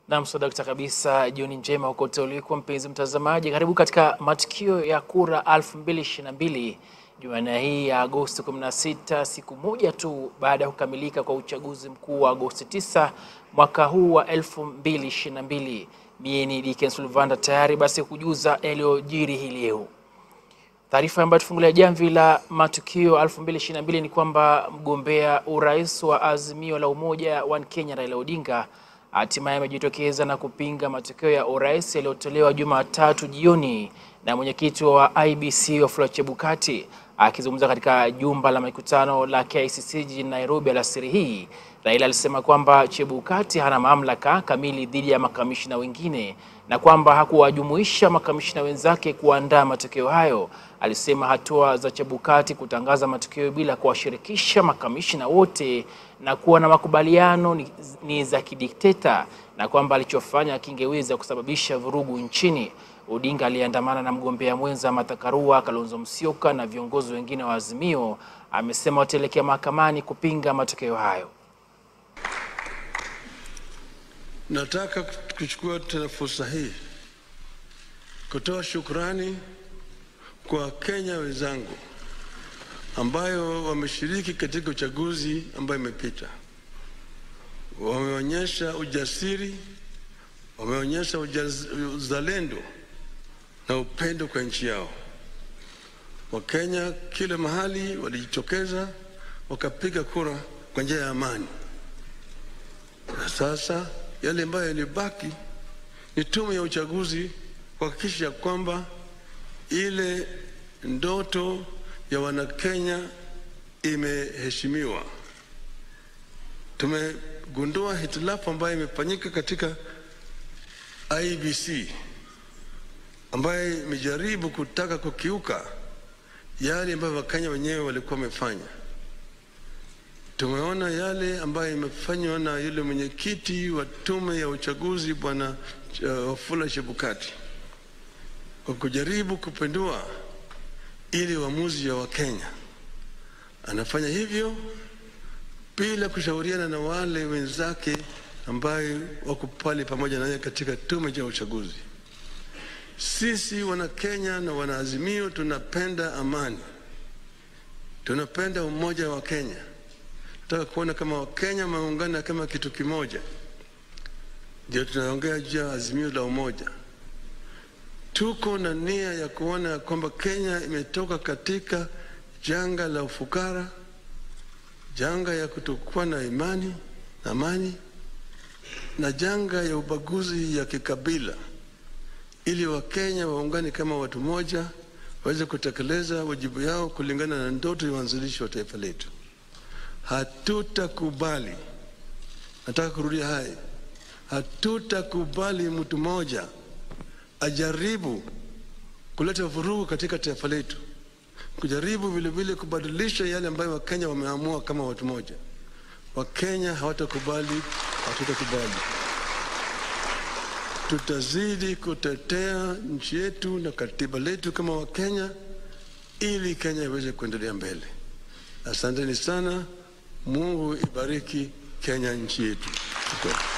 Naam, sadakta kabisa. Jioni njema hukote uliko mpenzi mtazamaji, karibu katika matukio ya kura 2022 Jumanne hii ya Agosti 16, siku moja tu baada ya kukamilika kwa uchaguzi mkuu wa Agosti 9 mwaka huu wa 2022. Mie ni Dickens Luvanda, tayari basi kujuza yaliyojiri hii leo. Taarifa ambayo tufungulia jamvi la matukio 2022 ni kwamba mgombea urais wa Azimio la Umoja One Kenya Raila Odinga hatimaye amejitokeza na kupinga matokeo ya urais yaliyotolewa Jumatatu jioni na mwenyekiti wa IEBC Wafula Chebukati. Akizungumza katika jumba la mikutano la KICC jijini Nairobi alasiri hii, Raila alisema kwamba Chebukati hana mamlaka kamili dhidi ya makamishina wengine na kwamba hakuwajumuisha makamishina wenzake kuandaa matokeo hayo. Alisema hatua za Chebukati kutangaza matokeo bila kuwashirikisha makamishina wote na kuwa na makubaliano ni, ni za kidikteta na kwamba alichofanya kingeweza kusababisha vurugu nchini. Odinga aliyeandamana na mgombea mwenza Martha Karua, Kalonzo Musyoka na viongozi wengine wa Azimio amesema wataelekea mahakamani kupinga matokeo hayo. Nataka kuchukua tena fursa hii kutoa shukrani kwa Wakenya wenzangu ambayo wameshiriki katika uchaguzi ambayo imepita. Wameonyesha ujasiri, wameonyesha ujaz- uzalendo na upendo kwa nchi yao. Wakenya kila mahali walijitokeza wakapiga kura kwa njia ya amani, na sasa yale ambayo yalibaki ni tume ya uchaguzi kuhakikisha kwamba ile ndoto ya Wanakenya imeheshimiwa. Tumegundua hitilafu ambayo imefanyika katika IBC ambayo imejaribu kutaka kukiuka yale ambayo Wakenya wenyewe walikuwa wamefanya. Tumeona yale ambayo imefanywa na yule mwenyekiti wa tume ya uchaguzi Bwana uh, Wafula Chebukati kwa kujaribu kupindua ili uamuzi ya Wakenya. Anafanya hivyo bila kushauriana na wale wenzake ambaye wako pale pamoja naye katika tume ya uchaguzi. Sisi wana Kenya na wanaazimio tunapenda amani, tunapenda umoja wa Kenya. Tunataka kuona kama Wakenya wameungana kama kitu kimoja, ndio tunaongea juu ya azimio la umoja. Tuko na nia ya kuona kwamba Kenya imetoka katika janga la ufukara, janga ya kutokuwa na imani na amani, na janga ya ubaguzi ya kikabila, ili Wakenya waungane kama watu moja, waweze kutekeleza wajibu yao kulingana na ndoto ya uanzilishi wa taifa letu. Hatutakubali, nataka kurudia haya, hatutakubali mtu mmoja ajaribu kuleta vurugu katika taifa letu, kujaribu vilevile kubadilisha yale ambayo Wakenya wameamua kama watu moja. Wakenya hawatakubali, hatutakubali. Tutazidi kutetea nchi yetu na katiba letu kama Wakenya ili Kenya iweze kuendelea mbele. Asanteni sana. Mungu ibariki Kenya, nchi yetu. Shukran.